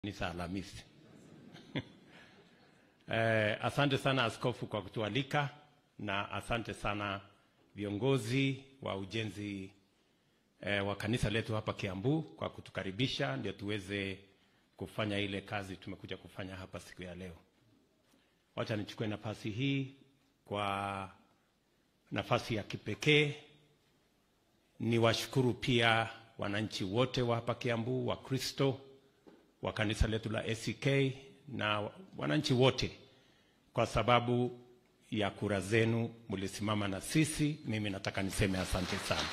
Kanisa Alhamisi. Eh, asante sana askofu kwa kutualika na asante sana viongozi wa ujenzi eh, wa kanisa letu hapa Kiambu kwa kutukaribisha ndio tuweze kufanya ile kazi tumekuja kufanya hapa siku ya leo. Wacha nichukue nafasi hii kwa nafasi ya kipekee niwashukuru pia wananchi wote wa hapa Kiambu, Wakristo wa kanisa letu la ACK na wananchi wote, kwa sababu ya kura zenu mlisimama na sisi. Mimi nataka niseme asante sana,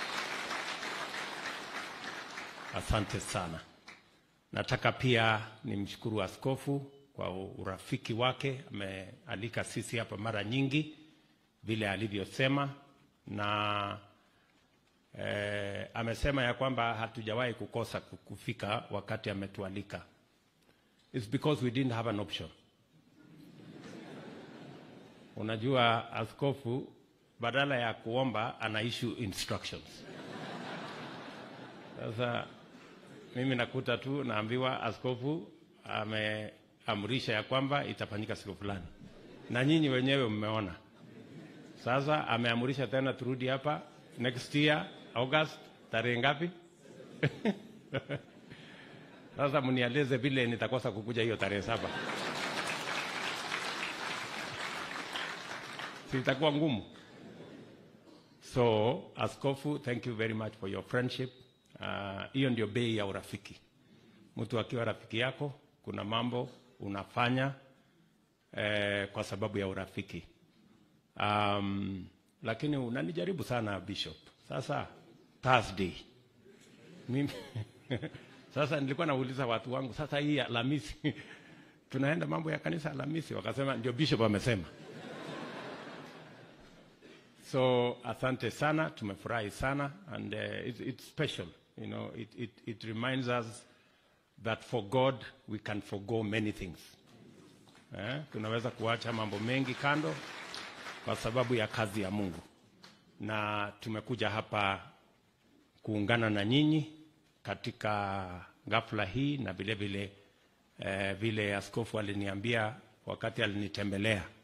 asante sana. Nataka pia nimshukuru askofu kwa urafiki wake, amealika sisi hapa mara nyingi vile alivyosema, na eh, amesema ya kwamba hatujawahi kukosa kufika wakati ametualika. It's because we didn't have an option. Unajua, askofu badala ya kuomba ana issue instructions. Sasa mimi nakuta tu naambiwa askofu ameamrisha ya kwamba itafanyika siku fulani, na nyinyi wenyewe mmeona. Sasa ameamrisha tena turudi hapa next year August, tarehe ngapi? Sasa mnieleze vile nitakosa kukuja hiyo tarehe saba, si itakuwa ngumu? So askofu, thank you very much for your friendship. Hiyo uh, ndio bei ya urafiki. Mtu akiwa rafiki yako, kuna mambo unafanya eh, kwa sababu ya urafiki. Um, lakini unanijaribu sana Bishop. Sasa Thursday mimi sasa nilikuwa nauliza watu wangu, sasa hii Alhamisi tunaenda mambo ya kanisa Alhamisi, wakasema ndio Bishop amesema. So asante sana, tumefurahi sana and uh, it, it's special you know it, it, it reminds us that for God we can forgo many things eh, tunaweza kuacha mambo mengi kando kwa sababu ya kazi ya Mungu, na tumekuja hapa kuungana na nyinyi katika ghafla hii na vile vile eh, vile askofu aliniambia wakati alinitembelea